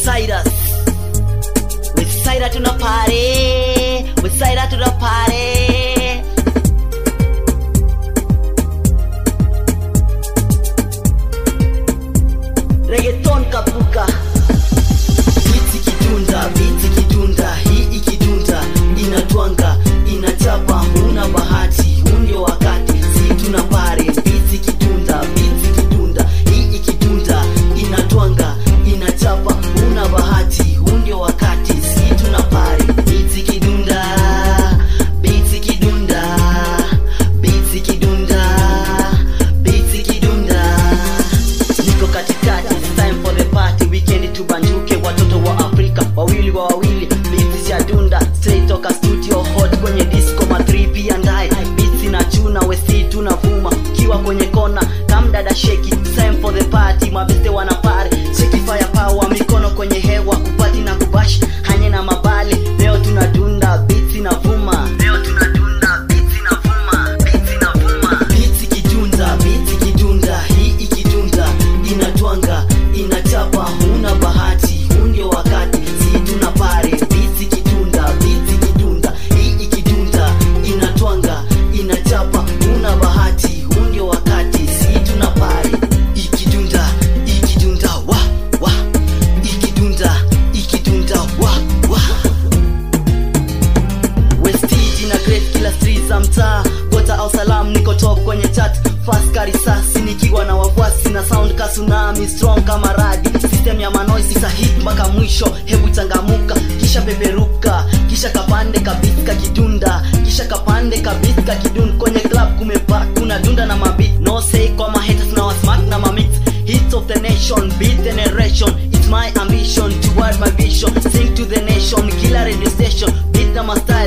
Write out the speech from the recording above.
Westsiders Westside tuna party Westside tuna party reggaeton kapuka biti kidunda biti kidunda hii ikidunda inatwanga inachapa huna bahati huu ndio wakati si tuna pare biti kidunda biti kidunda hii ikidunda inatwanga inachapa huna bahati huu ndio wakati si tuna pare biti kidunda biti kidunda biti kidunda biti kidunda niko katikati it's time for the party weekend tubanjuke watoto wa afrika wawili wa wawili biti ya dunda straight toka studio hot kwenye disco ma 3 pia ndaye biti na chuna wesi tunavuma ukiwa kwenye kona kamdada sheki it's time for the party mabeste wana pare sheki fire power mikono kwenye hewa kupati na kubash hanye na mabali leo tunadunda biti na vuma leo tunadunda biti na vuma biti na vuma biti kidunda biti kidunda hii ikidunda inatwanga inachapa huna bahati huu ndio wakati si tuna pare biti kidunda biti kidunda hii ikidunda inatwanga inachapa huna bahati huu ndio wakati si tuna pare ikidunda ikidunda wa wa ikidunda ikidunda wa wa westiji na great kila street za mtaa gota au salam niko top kwenye chat fast karisasi nikiwa na wafuasi na sound ka tsunami strong kama radi system ya manoisi sahit mpaka mwisho hebu changamuka kisha peperuka kisha kapande kabiska kidunda kisha kapande kabiska kidun kwenye club kumepa kuna dunda na mabit no say kwa mahaters na wasmak na mamix hits of the nation beat generation it's my ambition toward my vision sing to the nation kila radio station beat na mastyle